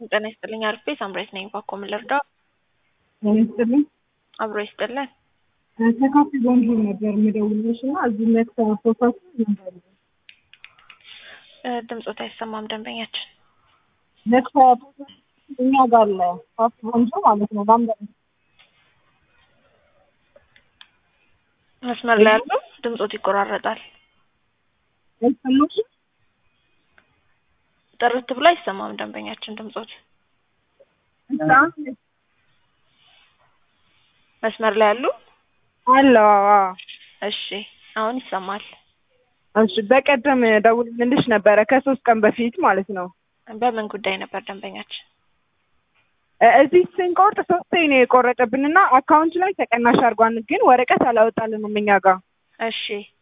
ጤና ይስጥልኝ። አርፌ ሳምራይት ነኝ። ባኮ ምን ልርዳው? ጤና ይስጥልኝ። አብሮ ይስጥልን። ከካፌ ቦንጆር ነበር የምደውልልሽ እና እዚህ መክተ ፎቶች ነበር እ ድምፆት አይሰማም ደንበኛችን። መክተ ፎቶች እኛ ጋር አለ ካፌ ቦንጆ ማለት ነው። ላምዳ መስመር ላይ ያለው ድምፆት ይቆራረጣል። አይሰማሽ? ጥርት ብሎ አይሰማም ደንበኛችን ድምፆት። መስመር ላይ ያሉ አለ እሺ፣ አሁን ይሰማል። እሺ በቀደም ደውልልሽ ነበረ ከሶስት ቀን በፊት ማለት ነው። በምን ጉዳይ ነበር ደንበኛችን? እ እዚህ ስንቆርጥ ሶስቴ ነው የቆረጠብንና አካውንት ላይ ተቀናሽ አድርጓን፣ ግን ወረቀት አላወጣልንም እኛ ጋር። እሺ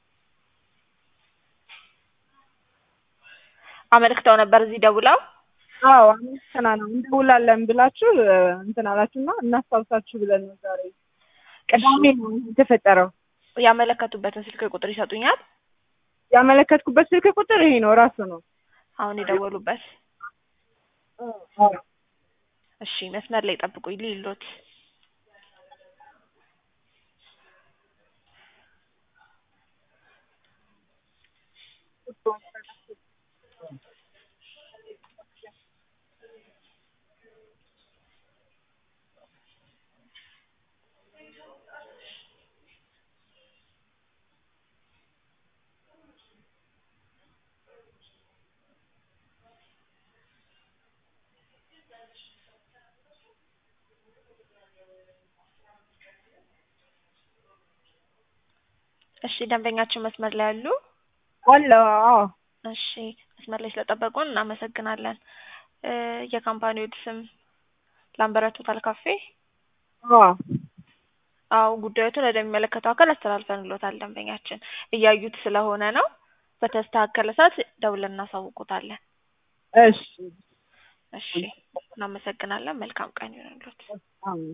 አመልክተው ነበር እዚህ ደውለው። አዎ አመልክተና ነው እንደውላለን ብላችሁ እ እንትን አላችሁና እናስታውሳችሁ ብለን ነው ዛሬ ቅዳሜ ነው የተፈጠረው። ያመለከቱበትን ስልክ ቁጥር ይሰጡኛል? ያመለከትኩበት ስልክ ቁጥር ይሄ ነው ራሱ ነው። አሁን የደወሉበት። አዎ እሺ መስመር ላይ ጠብቁኝ ሊሎት እሺ ደንበኛችን መስመር ላይ ያሉ አለ አዎ እሺ መስመር ላይ ስለጠበቁን እናመሰግናለን። እ የካምፓኒው ስም ላምበረት ሆቴል ካፌ። አዎ አዎ ጉዳዮቱን ወደሚመለከተው አካል አስተላልፈንሎታል። ደንበኛችን እያዩት ስለሆነ ነው። በተስተካከለ ሰዓት ደውለን እናሳውቁታለን። እሺ እሺ እናመሰግናለን። መልካም ቀን ይሁንልዎት። አዎ